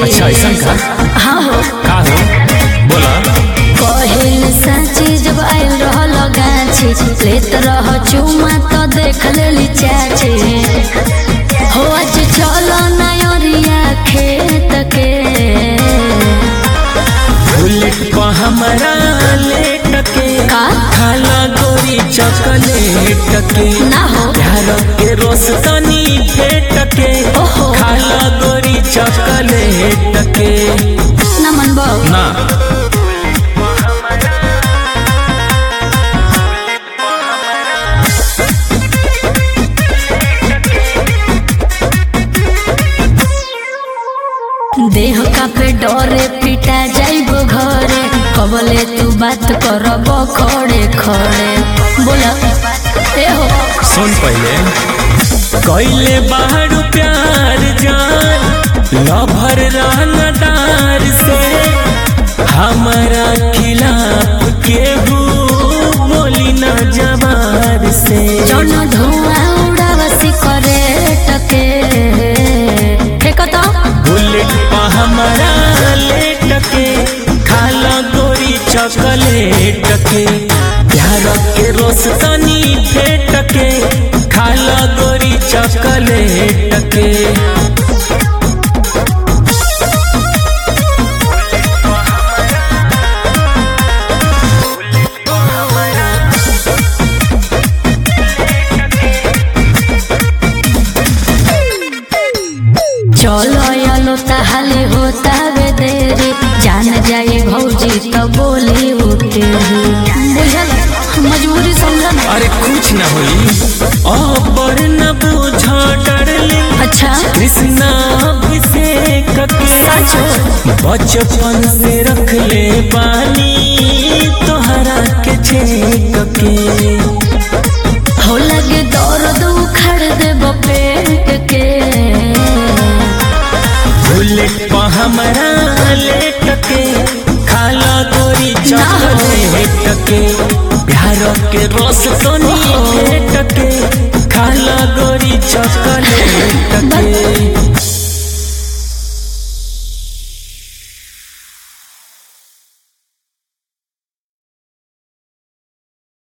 अच्छा ऐसा का हाँ हो का हो बोला कहिल साची जब आयल रहल गाछी लेत रह चुमा तो देख लेली चाची हो आज चलो नयरिया खेत के बुलेट पर हमारा लेट के का? खाला गोरी चॉकलेट के ना हो प्यार के रोस तनी फेट के ओहो। खाला गोरी चॉकलेट के ना मन बाबू ना देह का पे डरे पिटा जाइबो घरे कबले तू बात करब खड़े खड़े बोला ए हो सुन पहले कैले बाहर प्यार जान लभर रहनदार से हमारा खिलाफ केहू बोली न जवार से जौन धुआं उड़ावसी करे टके फेंको तो बुलेट पा हमारा लेट के खाला गोरी चॉकलेट के प्यार के रोस तनी फेट के खाला गोरी चॉकलेट के चलो यालो ताहले होता वे देरी जान जाए भौजी तो बोली उठे बुझल मजबूरी समझ ना अरे कुछ न होई और न बूझा डरले अच्छा कृष्णा अभिषेक के सचो बचपन से रख ले पानी तोहरा के छेक के हो लगे दर्द उखड़ दे पेट के बुलेट पर हमारा लेट के खाला गोरी चॉकलेट के प्यार के रस तो नी फेट के खाला गोरी चॉकलेट